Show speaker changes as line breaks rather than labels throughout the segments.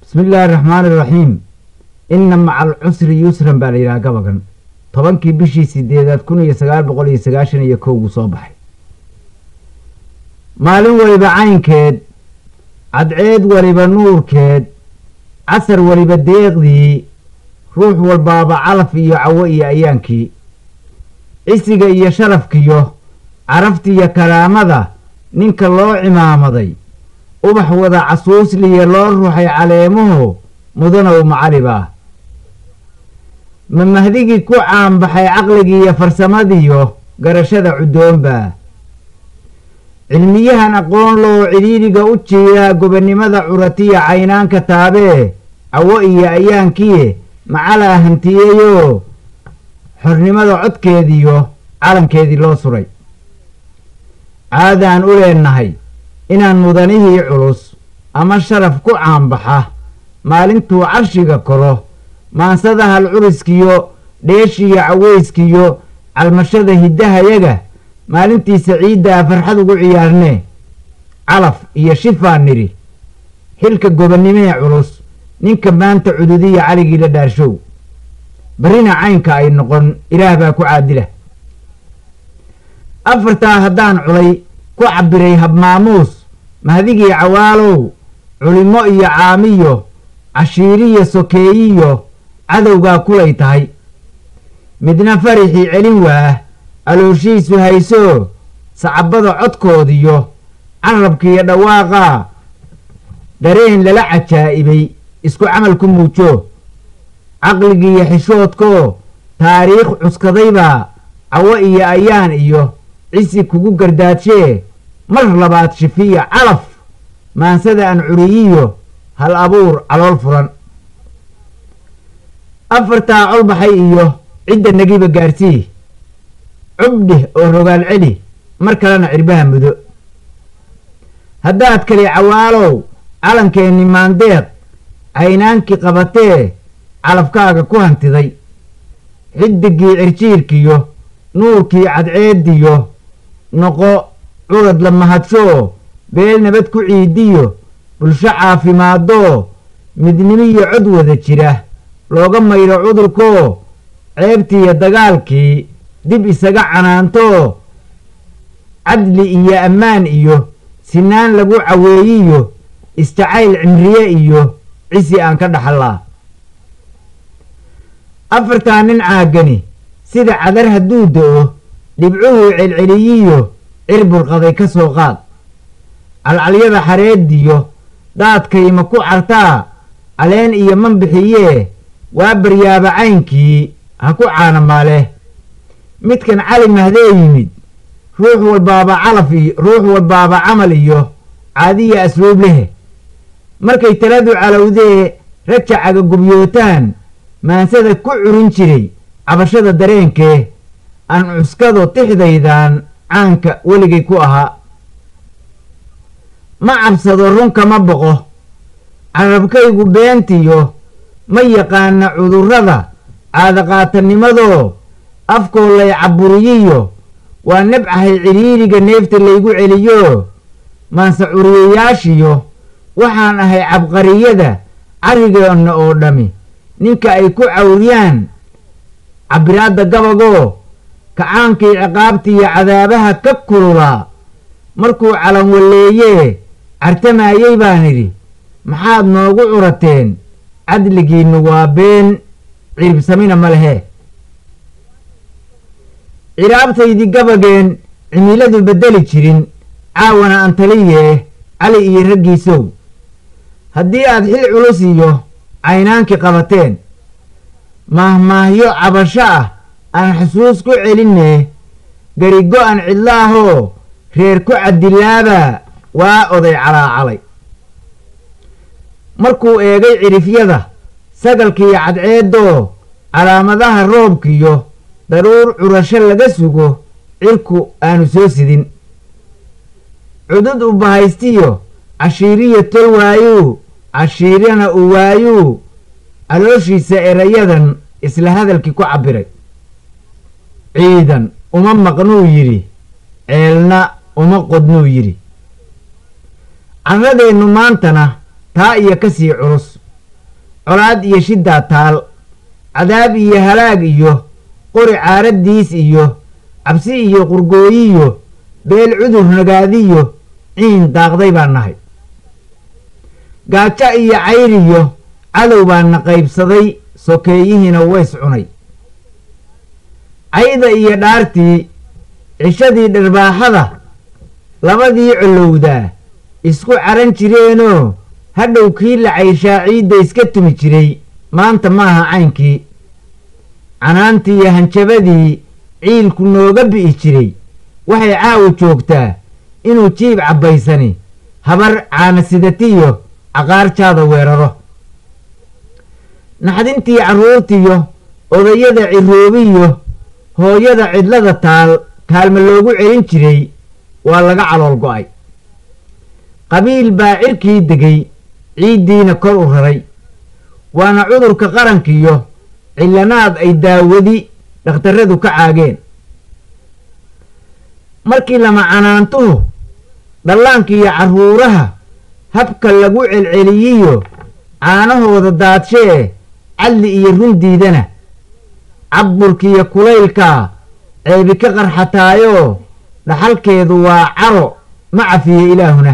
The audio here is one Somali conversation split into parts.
bismi illaahi araxmaani iraxiim inna maca alcusri yusran baa la yidhaha gabagan tobankii bishii sideedaad kun iyo sagaal boqol iyo sagaashan iyo kowgu soo baxay maalin weliba caynkeed cadceed weliba nuurkeed casar weliba deeqdii ruux walbaaba calaf iyo cawo iyo ayaankii cisiga iyo sharafkiyo caraftiiyo karaamada ninka loo cimaamaday ubax wada casuusliya loo ruxay caleemuhu mudanow macalibaa ma mahdigii ku caanbaxay caqligiiyo farsamadiyo garashada cuddoonbaa cilmiyahan aqoon loo cidhiidhiga u jiiraa gobonnimada curatiya caynaanka taabee cawo iyo ayaankiye macalaa hantiyeeyoo xornimada codkeediyo calankeedii loo suray caadaan u leennahay inaan mudanihii culus ama sharaf ku caanbaxa maalintuu carshiga koro maansada halcuriskiyo dheeshiyo caweyskiyo calmashada hiddahayaga maalintiisa ciiddaa farxad ugu ciyaarnee calaf iyo shifaa nidhi xilka gobonnimee culus ninka maanta cududiya caligii la dhaarshow barrina caynka ay noqon ilaah baa ku caadila afartaa haddaan culay ku cabbiray habmaamuus mahdigii cawaalow culimmo iyo caamiyo cashiiriyo sokeeyiyo cadowgaa kulay tahay midna farixii celin waah alooshiisu haysoo sacabada codkoodiyo carabkiiyo dhawaaqaa dareen lala cajaa'ibay isku camal ku muujo caqligiiyo xishoodkoo taariikh cuskadaybaa cawo iyo ayaan iyo cisi kugu gardaadshee mar labaad shifiya calaf maansada aan curiyiyo hal abuur calool furan afartaa colbaxay iyo cidda nagiba gaarsii cubdhih oo rogaal celi mar kalena cirbaha mudo haddaad kali cawaalow calankeenni maandeeq caynaankii qabatee calafkaaga ku hantiday xidigii cirjiirkiyo nuurkii cadceediyo noqo curad la mahadshoo beel nabad ku ciidiyo bulsho caafimaadoo midnimiyo cod wada jira looga maydho cudurkoo ceebtiiyo dagaalkii dib isaga canaantoo cadli iyo ammaan iyo sinaan lagu caweeyiyo isjacayl cimriye iyo cisi aan ka dhaxallaa afartaa nin caagani sida cadar hadduu da'o dhibcuhuu celceliyiyo cir burqaday ka soo qaad calcalyada xareediyo daadkayma ku cartaa caleen iyo manbixiyee waa baryaaba caynkii ha ku caanamaaleh midkan cali mahdee yimid ruux walbaaba calaf iyo ruux walbaaba camal iyo caadiya asluub lehe markay taladu calowdee rajacaga gubyootaan maansada ku curin jiray cabashada dareenkee aan cuskado tixdaydan caanka weligay ku ahaa ma cabsado runka ma boqo carabkaygu beentiyo ma yaqaana cudurrada caadaqaatanimadoo afkoo lay caburiyiyo waa nabcahay cidhiiriga neefta laygu celiyo maanse curiyayaashiyo waxaan ahay cabqariyada carrigeena oo dhammi ninka ay ku cawriyaan cabbiraadda gabagoo kacaankii ciqaabtiiyo cadaabaha ka kululaa markuu calan walleeyee cartamaayey baan idhi maxaad noogu curateen cadligiinnu waa been ciribsamina ma lehe ciraabtaydii gabageen cimiladu beddeli jirin caawana aan taliyee cali iyo raggiisow haddii aad xil culus iyo caynaankii qabateen maahmaahyo cabasho ah aan xusuus ku celinee garigo aan cidlo ahoo reer ku cadilaabaa waa oday calaacalay markuu eegay cirifyada sagalkiiyo cadceeddoo calaamadaha roobkiyo daruur curasho laga sugo cirku aanu soo sidin cudud u bahaystiyo cashiiriyo tol waayuu cashiirana u waayuu calooshiisa erayadan isla hadalkii ku cabbiray ciidan uma maqnuu yidhi ceelna uma qodnuu yidhi carradeennu maantana taa iyo ka sii culus colaad iyo shiddaa taal cadaab iyo halaag iyo qori caaraddiis iyo cabsi iyo qurgooyiyo beel cudur nagaadiyo ciin daaqday baan nahay gaajo iyo cayriyo cadow baana qaybsaday sokeeyihiina ways cunay cayda iyo dhaartii cishadii dharbaaxada labadii collowdaa isku caran jireenoo hadhow kii la cayshaa ciidda iska tumi jiray maanta maaha caynkii canaantii iyo hanjabadii ciilku nooga bi'i jiray waxay caawa joogtaa inuu jiib cabbaysani habar caanasidatiyo caqaarjaada weeraro naxdintii carruurtiyo odayada ciroobiyo hooyada cidlada taal kaalma loogu celin jiray waa laga calool go'ay qabiil baa cirkii degay ciiddiina kor u raray waana cudurka qarankiyo cillanaad ay daawadi dhakhtarradu ka caageen markii lama canaantuhu dhallaankiiyo carruuraha habka lagu celceliyiyo caanahooda daadshee cadli iyo rundiidana cabburkiiyo kulaylkaa ceebi ka qarxataayoo dhaxalkeedu waa caro ma cafiye ilaahuna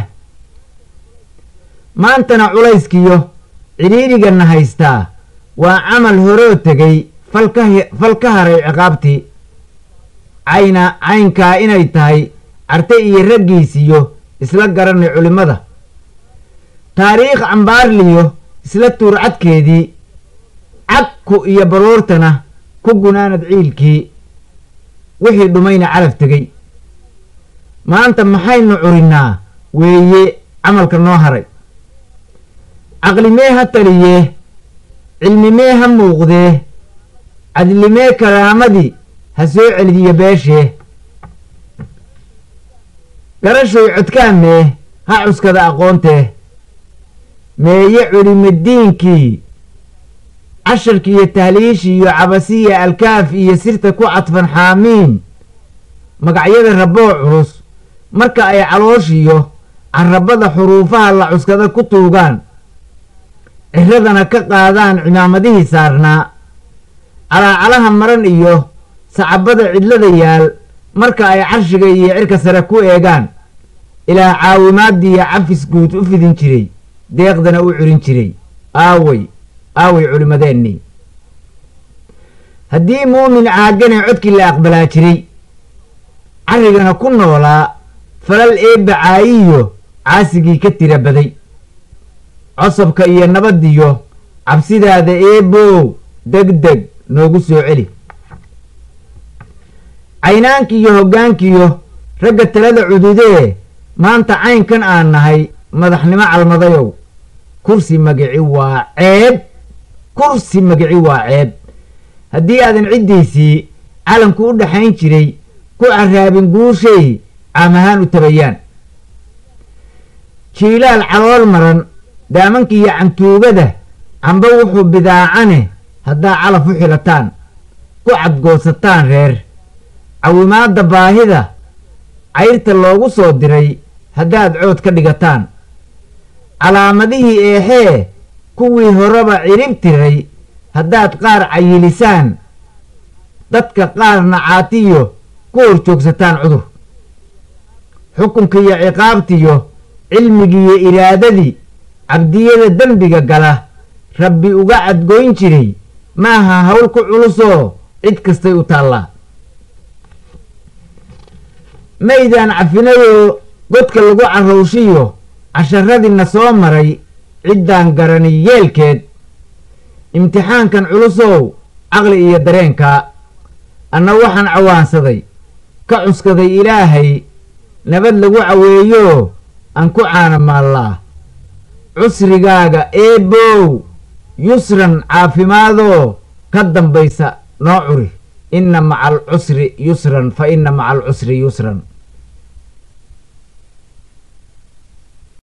maantana culayskiyo cidhiirigana haystaa waa camal horoo tegay fal ka haray ciqaabtii cayna caynkaa inay tahay carte iyo raggiisiyo isla garanay culimmada taariikh cambaarliyo isla tuurcadkeedii cagku iyo baroortana ku gunaanad ciilkii wixii dhumayna calaf tegey maanta maxaynu curinnaa weeye camalka noo haray caqlimee ha taliyee cilmimee ha muuqdee cadlimee karaamadii ha soo celidiyo beeshee garashoy codkaamee ha cuskada aqoontee meeye culimadiinkii casharkiiyo tahliishiiyo cabasiya alkaaf iyo sirta ku cadfan xaamiin magacyada raboo culus marka ay calooshiyo carabada xuruufaha la cuskada ku tuugaan ciradana ka qaadaan cimaamadihii saarnaa calaacalaha maran iyo sacabada cidlada yaal marka ay carshiga iyo cirka sare ku eegaan ilaa caawimaadiiyo cafis guud u fidin jiray deeqdana u curin jiray aaway aaway culimmadeennii haddii muumin caagane codkii la aqbalaa jiray carrigana ku noolaa falal eebba caayiyo caasigii ka tira baday cosabka iyo nabadiyo cabsidaada eebow deg deg noogu soo celi caynaankiiyo hoggaankiyo ragga talada cududee maanta caynkan aan nahay madaxnimo calmadayow kursi magici waa ceeb kursi magici waa ceeb haddii aadan ciddiisii calanku u dhaxayn jiray ku carraabin guushay caam ahaan u tabayaan jiilaal calool maran daamankiiyo cantuugada camba wuxuu bidaacane haddaa calaf u xilataan ku cadgoosataan reer cawimaadda baahida cayrta loogu soo diray haddaad cood ka dhigataan calaamadihii eexee kuwii horeba cirib tiray haddaad qaar cayilisaan dadka qaarna caatiyo ku hor joogsataan cudur xukunkiiyo ciqaabtiyo cilmigiiyo iraadadii cabdiyada dembiga gala rabbi uga cadgoyn jiray maaha hawl ku culusoo cid kastay u taallaa maydaan cafinayoo godka lagu carrowshiyo casharadiina soo maray ciddaan garani yeelkeed imtixaankan culusow caqli iyo dareenka anna waxaan cawaansaday ka cuskaday ilaahay nabad lagu caweeyo aan ku caana maallaa cusrigaaga eebow yusran caafimaadoo ka dambaysa noo curi inna maca alcusri yusran fa inna maca alcusri yusran